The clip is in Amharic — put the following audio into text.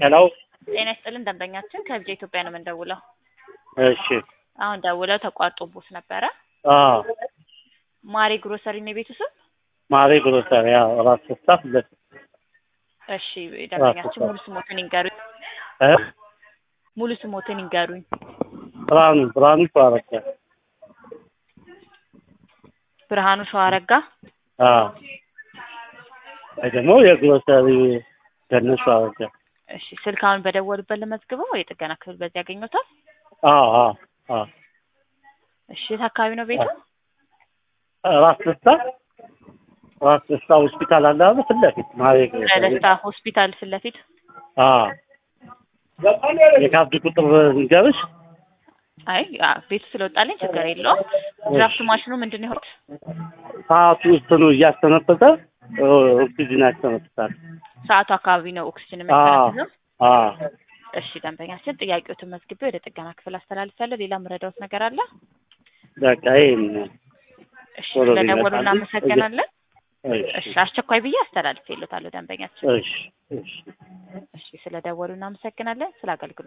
ሄሎ ጤና ይስጥልን ደንበኛችን ከብጃ ኢትዮጵያ ነው የምንደውለው። እሺ አሁን ደውለው ተቋርጦቦት ነበረ። አዎ ማሬ ግሮሰሪ ነው የቤቱ ስም? ማሬ ግሮሰሪ ያው ራስ ስታፍ ለት እሺ ደንበኛችን ሙሉ ስሞትን ይንገሩኝ። እ ሙሉ ስሞትን ይንገሩኝ። ብርሃኑ ብርሃኑ ሸዋረጋ ብርሃኑ ሸዋረጋ። አዎ ወይ ደግሞ የግሮሰሪ ገነት ሸዋረጋ እሺ ስልክ አሁን በደወሉበት ለመዝግበው የጥገና ክፍል በዚህ ያገኙታል? አዎ አዎ አዎ እሺ የት አካባቢ ነው ቤቱ? ራስ ደስታ ራስ ደስታ ሆስፒታል አለ አይደል? ፊት ለፊት ማሬ ግሮሰሪ ደስታ ሆስፒታል ፊት ለፊት። አዎ የካርድ ቁጥር ንገርሽ አይ አ፣ ቤቱ ስለወጣልኝ ችግር የለውም። ድራፍት ማሽኑ ምንድን ነው የሆኑት? ሰዓቱ ውስጥ ነው እያስተነፈሰ ኦክሲጅን ያስተነፍሳል። ሰዓቱ አካባቢ ነው ኦክሲጅን አዎ የሚያስተናግደው። አዎ እሺ ደንበኛችን ጥያቄዎትን መዝግቤ ወደ ጥገና ክፍል አስተላልፋለሁ። ሌላ ምረዳውት ነገር አለ? በቃ ይሄን እሺ ቶሎ ስለደወሉ ቢመጣልኝ። እናመሰግናለን። እሺ እሺ አስቸኳይ ብዬ አስተላልፌልዎታለሁ ደንበኛችን። እሺ እሺ እሺ ስለደወሉ እናመሰግናለን። ስለ አገልግሎት